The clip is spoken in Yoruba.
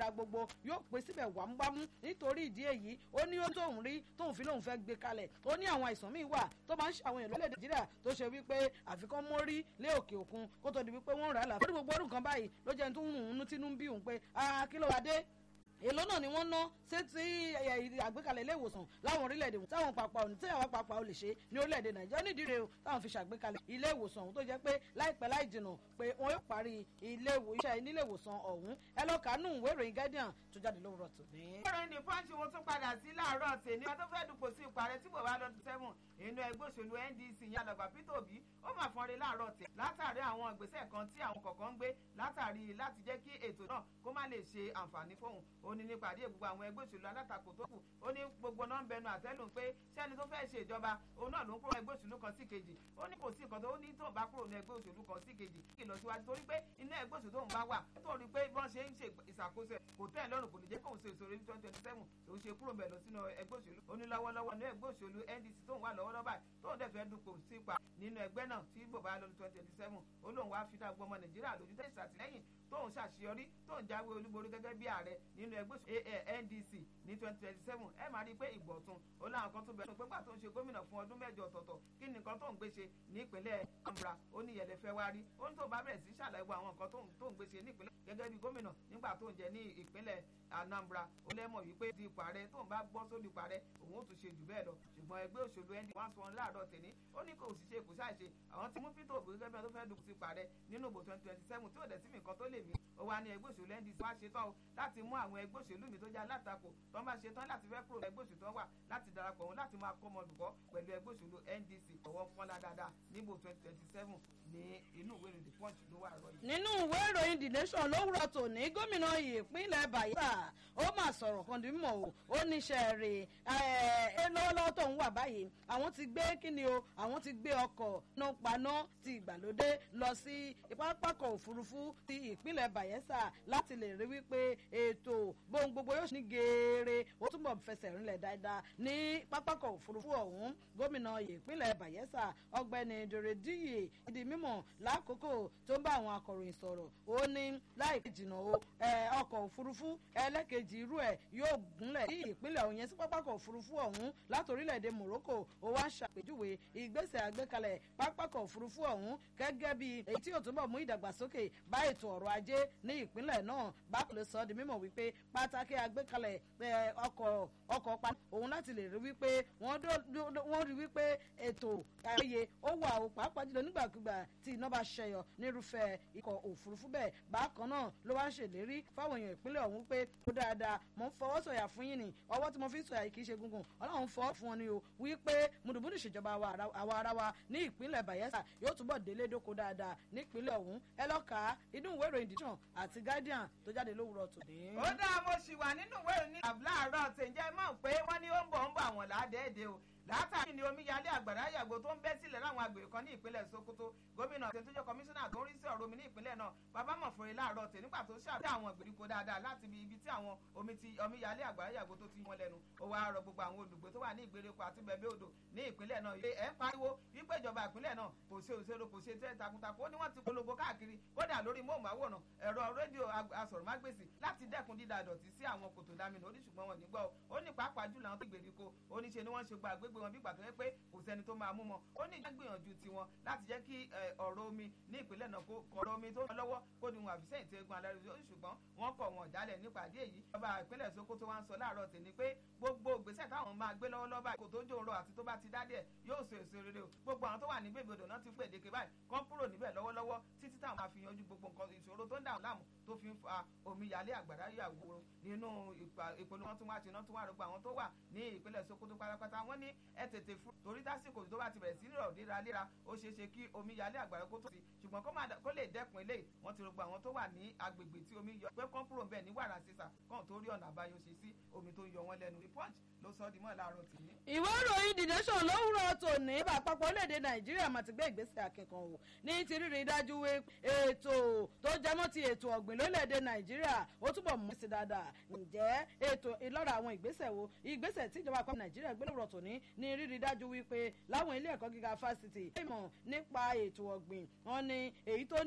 agbára gbogbo yóò pé síbẹ̀ wàmúwàmú nítorí ìdí èyí ó ní ó tóun rí tóun fi lóun fẹ́ gbé kalẹ̀ ó ní àwọn àìsàn míì wà tó máa ń ṣe àwọn èèyàn lórílẹ̀ nàìjíríà tó ṣe wípé àfikún mórí lé òkè òkun kó tó di wípé wọ́n rà á là fún gbogbo ọdún kan báyìí ló jẹ́ tó ń rùn ún tínú ń bí òun pé kí ló wá dé èló náà ni wọ́n ná sétí àgbékalẹ̀ ilé ìwòsàn láwọn orílẹ̀-èdè táwọn pàpà òní tí àwọn pàpà ò lè ṣe ní orílẹ̀-èdè nàìjíríà nídìí rẹ̀ táwọn fi ṣàgbékalẹ̀ ilé ìwòsàn ọ̀hún tó jẹ́ pé láìpẹ́ láì jìnà pé wọ́n yóò parí ilé iṣẹ́ nílé ìwòsàn ọ̀hún ẹ lọ kàánú ìwé ìròyìn guardian tó jáde lówùrọ̀ tòní. ìròyìn ní pọ́ńchì wọn tún padà sí láàárọ̀ tèmi wọn tó fẹ́ dupò sí ipò ààrẹ tí bò wá lọ́dún sẹ́wọ̀n inú ẹgbẹ́ òṣèlú ndc yẹn àlọ́gbà peter obi ó mà fọ́nre láàárọ̀ tẹ̀ látàrí àwọn ìgbésẹ̀ kan tí àwọn kọ̀ọ̀kan ń gbé látàrí láti jẹ́ kí ètò náà kó má lè ṣe àǹfààní fóun ó ní nípàdé gbogbo àwọn ẹgbẹ́ òṣèlú alátakò tó kù ó ní gbogbo náà ń bẹnu àtẹ́lù pé sẹ́ni tó fẹ́ ṣe ìjọba òun náà ló ń kúrò ẹgbẹ́ òṣèlú kan sí kejì ó ní kò sí nǹkan tó ní tó bá kúrò ní ẹgbẹ́ òṣèlú kan sí kejì kí lọ síwájú torí pé inú ẹgbẹ́ òṣèlú tóun bá wà torí pé bọ́n ṣe ń ṣe ìṣàkóso ẹ̀ kò tẹ́ ẹ̀ lọ́rùn kò lè jẹ́ kóun ṣe ìṣòro ní twenty twenty seven òun ṣe kúrò bẹ̀ lọ sínú ẹgbẹ́ òṣèlú ó ní lọ́wọ́lọ́wọ́ ní ẹgbẹ́ òṣèlú ndc tóun wà lọ́wọ́lọ́wọ́ báyìí tóun dẹ̀ fẹ́ dupò sípa nínú ẹgbẹ́ náà tí bò bá lọ́dún twenty twenty seven ó lóun wá fi dá gbọmọ nàìjíríà lójú tẹ̀sí àtìlẹ́yìn tóun ṣàṣeyọrí tóun jáwé olúborí gẹ́gẹ́ bí ààrẹ nínú ẹgbẹ́ ndc ní twenty twenty seven ẹ máa rí i pé ìgbọ̀tún ó láwọn kan tó bẹ̀rù pé gbà tó ń ṣe gómìnà fún ọdún mẹ́jọ ọ̀tọ̀ọ̀tọ̀ kí ni nǹkan tó ń gbé ṣe ní ìpínlẹ̀ Anambra ó ní ìyẹlẹ fẹ́ wá rí ó ní tó bá bẹ̀rẹ̀ sí ṣàlàyé àwọn nǹkan tó ń gbé ṣe ní ìpínlẹ̀ gẹ́gẹ́ bí gómìnà nígbà tó ń jẹ ní ìpínlẹ̀ Anambra ó lẹ́mọ̀ wípé di ipò ààrẹ tó ń bá gbọ́ sórí ipò ààrẹ òun ó tún ṣe jù bẹ́ẹ̀ lọ ṣùgbọ́n ẹgbẹ́ òṣèlú ẹni wọ́n sọ láàárọ̀ tèmi ó ní kò sì ṣe kò ṣàṣe àwọn tí mú Peter Obi gẹ́gẹ́ bí wọ́n tó fẹ́ dùn sí ipò ààrẹ nínú ìbò twenty twenty seven tí ò dẹ̀ sí mi nǹkan tó lè mí ó wá ní ẹgbẹ́ òṣèlú ndc wá ṣetán o láti mú àwọn ẹgbẹ́ òṣèlú mi tó jẹ́ alátakò tó máa ṣetán láti fẹ́ kúrò ẹgbẹ́ òṣèlú tó wà láti darapọ̀ wọn láti máa kọ́ ọmọlùkọ́ pẹ̀lú ẹgbẹ́ òṣèlú ndc ọwọ́ fọ́nlá dáadáa níbo twenty twenty seven ní inú ìwé ìròyìn the punch ló wà rọ yìí. nínú ìwé ìròyìn the nation lówùrọ̀ tòní gómìnà ìpínlẹ̀ bayelsa ó mà sọ̀rọ̀ kan di mímọ̀ o ó níṣẹ́ rè é lọ́wọ́lọ́wọ́ tó ń wà báyìí àwọn ti gbé kíni o àwọn ti gbé ọkọ̀ náà paná ti ìgbàlódé lọ sí pápákọ̀ òfurufú ti ìpínlẹ̀ bayelsa láti lè rí wípé ètò bóun gbogbo yóò ní geere ó túbọ̀ fẹsẹ̀ rinlẹ̀ dáadáa ní pápákọ̀ òfurufú ọ̀hún gómìnà ìpínlẹ̀ bayelsa ọgbẹ́ni dòrèdíyè ìdí mímọ̀ lákòókò tó ń bá àwọn akọ̀ròyìn sọ̀rọ̀ ó ní láìpẹ́ jìnnà o ọkọ̀ òfurufú ẹlẹ́kejì irú ẹ̀ yóò gúnlẹ̀ ní ìpínlẹ̀ ọ̀hún yẹn sí pápákọ̀ òfurufú ọ̀hún láti orílẹ̀-èdè Morocco ó wá ń ṣàpèjúwe ìgbésẹ̀ àgbékalẹ̀ pápákọ̀ òfurufú ọ̀hún gẹ́gẹ́ bí èyí tí yóò túbọ̀ mú ìdàgbàsókè bá ètò ọrọ̀ ajé ní ìpínlẹ̀ náà bákan ló sọ ọ́ di mímọ̀ wípé pátákì àgbékalẹ̀ ọkọ̀ ọkọ̀ pa òun láti lè rí wípé wọ́n rí wípé ètò ayẹyẹ ó wà ó pàápàá jùlọ nígbàkúgbà tí iná bá ṣẹyọ nírúfẹ́ ikọ̀ òfurufú bẹ́ẹ̀ bákan náà ló wá ń ṣèlérí fáwọn èèyàn ìpínlẹ̀ ọ̀hún pé ó dáadáa mò ń fọwọ́ sọ̀yà fún yín ni ọwọ́ tí mo fi ń sọ̀yà yìí kì í ṣe gungun ọlọ́run fọ́ fún wọn ni o wípé mùdùmùdù ìṣèjọba àwa ara wa ní ìpínlẹ̀ Bayelsa yóò túbọ̀ délé dóko dáadáa nípínlẹ̀ ọ̀hún ẹ lọ́ka inú ìwé ìròyìn dìtàn àti Guardian tó jáde lówùrọ̀ tòní. ó dáa mo ṣì wà nínú ìwé ìròyìn láàárọ̀ tẹ̀jẹ́ mọ̀ pé wọ́n ní ó ń bọ̀ ń bọ̀ àwọn làádẹ́ẹ̀dẹ́ o látàrí ni omíyalé àgbàrá yàgò tó ń bẹ́ sílẹ̀ láwọn agbègbè kan ní ìpínlẹ̀ Sokoto gómìnà tó jẹ́ kọmíṣánná tó ń rí sí ọ̀rọ̀ omi ní ìpínlẹ̀ náà bàbá mọ̀fọ́rẹ́ láàárọ̀ tẹ̀ nígbà tó ṣàbẹ̀ àwọn ìgbèríko dáadáa láti ibi tí àwọn omi ti omíyalé àgbàrá yàgò tó ti wọn lẹ́nu ó wá rọ gbogbo àwọn olùgbé tó wà ní ìgbèríko àti bẹ̀bẹ̀ odò ní ìpínlẹ̀ náà ilé ẹ̀ ń pariwo wípé ìjọba ìpínlẹ̀ náà kò ṣe òṣèlú kò ṣe tẹ́ takuntakun ó ní wọ́n ti polongo káàkiri kódà lórí móhùnmáwòrán ẹ̀rọ rédíò asọ̀rọ̀mágbèsì láti dẹ́kun dídà dọ̀tí sí àwọn kòtò dámínà oníṣùgbọ́n wọn nígbọ́ ó ní pàápàá jùlọ àwọn tó ìgbèríko ó ní ṣe ni wọ́n ṣe gba àgbégbé wọn bí ìgbà tó yẹ pé kò sẹ́ni tó máa mú wọn ó ní ìjà gbìyànjú tiwọn láti jẹ́ kí ọ̀rọ̀ omi ní ìpínlẹ̀ náà kó ọ̀rọ̀ omi tó lọ́wọ́ kó ní wọn àfisẹ́yìn tí egun alárẹ̀ ṣùgbọ́n wọ́n kọ̀ wọ́n jálẹ̀ nípàdé èyí ọba ìpínlẹ̀ Sokoto wa ń sọ láàárọ̀ tèmi pé gbogbo ìgbésẹ̀ táwọn máa gbé lọ́wọ́lọ́wọ́ báyìí kò tó jó rọ àti tó bá ti dádẹ̀ yóò so èso rere o gbogbo àwọn tó wà ní bèbè odò náà ti pè déke báyìí kán kúrò níbẹ̀ lọ́wọ́lọ́wọ́ títí táwọn máa fi yanjú gbogbo nǹkan ìṣòro tó ń dà láàmú tó fi ń fa omíyalé àgbàrá yàwó nínú ìpolówó tí wọ́n ti ná tí wọ́n àrògbà àwọn tó wà ní ìpínlẹ̀ Sokoto pátápátá wọ́n ní ẹ tètè fún torí tásìkò tó bá ti bẹ̀rẹ̀ sí rọ̀ léraléra ó ṣeé ṣe kí omi yalé àgbàrá kó tó sí ṣùgbọ́n kó lè dẹ́kun eléyìí wọ́n ti rògbò àwọn tó wà ní agbègbè tí omi yọ pé kán kúrò bẹ́ẹ̀ ní wàrà sísà kán tó rí ọ̀nà àbáyọ ṣe sí omi tó yọ wọ́n lẹ́nu the punch ló sọ ọ́ di mọ́ láàárọ̀ tì ní. ìwé ìròyìn the nation lówùrọ̀ tòní bá àpapọ̀ orílẹ̀-èdè nàìjíríà mà ti gbé ìgbésẹ̀ akẹ́kọ̀ọ́ wò ní ti rírí dájú wé ètò tó jẹmọ́ ti ètò ọ̀gbìn lórílẹ̀-èdè nàìjíríà ó túbọ̀ mú sí dáadáa ǹjẹ́ ètò ìlọ́ra àwọn ìgbésẹ̀ wo ìgbésẹ̀ tí ìjọba àpapọ̀ nàìjíríà gbé lówùrọ̀ tòní ní rírí dájú wípé láwọn ilé ẹ̀kọ́ gíga fásitì ìmọ̀ nípa ètò ọ̀gbìn wọn ni èyí tó